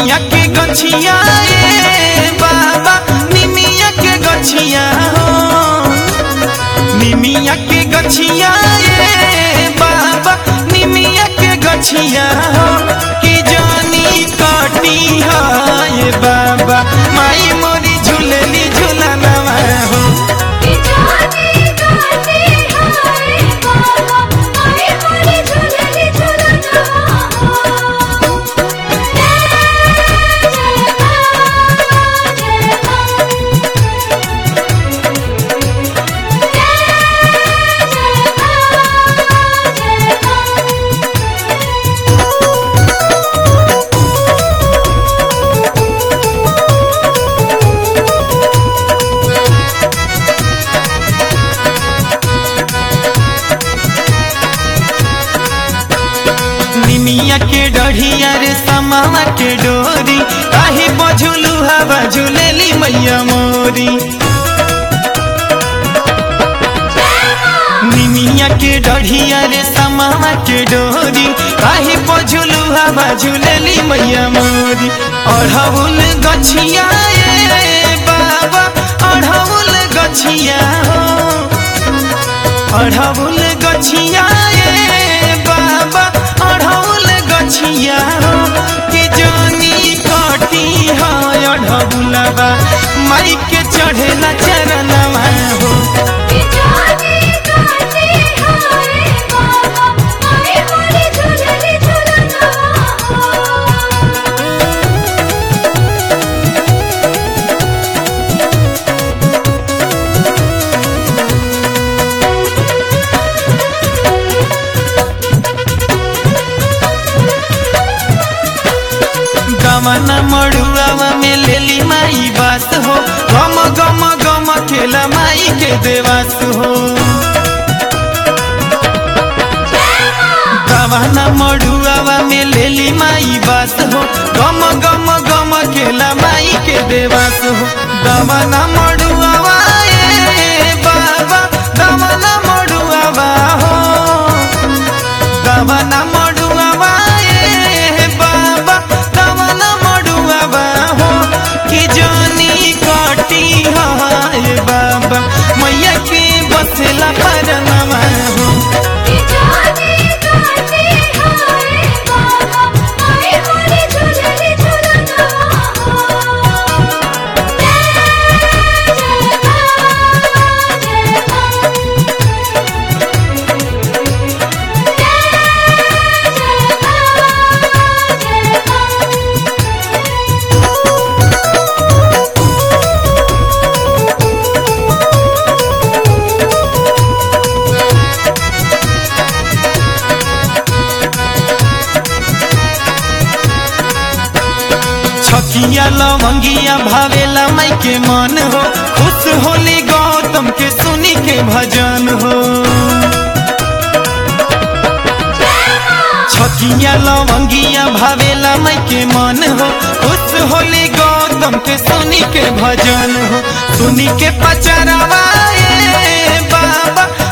निमिया के गछिया ए बाबा निमिया के गछिया हो निमिया के गछिया ए बाबा निमिया के गछिया हो कि जानी काटी हाय बाबा माई मोरी झूलली झूलनवा हो कि जानी काटे हाय बाबा माई मोरी झूलली झूलनवा हो जय जय बाबा जय निमिया के डढ़िया रे समावा के डोरी काहे बझुलू हवा झुलेली मैया मोरी निमिया के डढ़िया रे समावा के डोरी काहे बझुलू हवा झुलेली मैया मोरी अढ़ौल गछिया ए बाबा अढ़ौल गछिया हो अढ़ौल गछिया ए बाबा अढ़ौल गछिया हो कि जानी काटी है अढ़ौलबा माई के चढ़ेला चरणवा हो कि जानी काटे हाय बाबा माई मोरी झूलली झूलनवा हो गमन मड़ुआवा में लेली माई बास हो गम गम गम खेला माई के देवास हो गवाना मड़ुआवा में लेली माई बास हो गम गम गम खेला माई के देवास हो गवाना मड़ुआवा ए बाबा गवाना मड़ुआवा हो गवाना मड़ुआवा ए बाबा गवाना मड़ुआवा हो कि जानी काटी हाय बाबा मैया के बसला परनवा हो कि जानी काटे हाय बाबा माई मोरी झूलली झूलनवा हो जय जय बाबा जय जय बाबा जय छकिया लवंगिया भावेला माई के मन हो खुश होली गौतम के सुनी के भजन हो छकिया लवंगिया भावेला माई के मन हो खुश होली गौतम के सुनी के भजन हो सुनी के पचरावा ए बाबा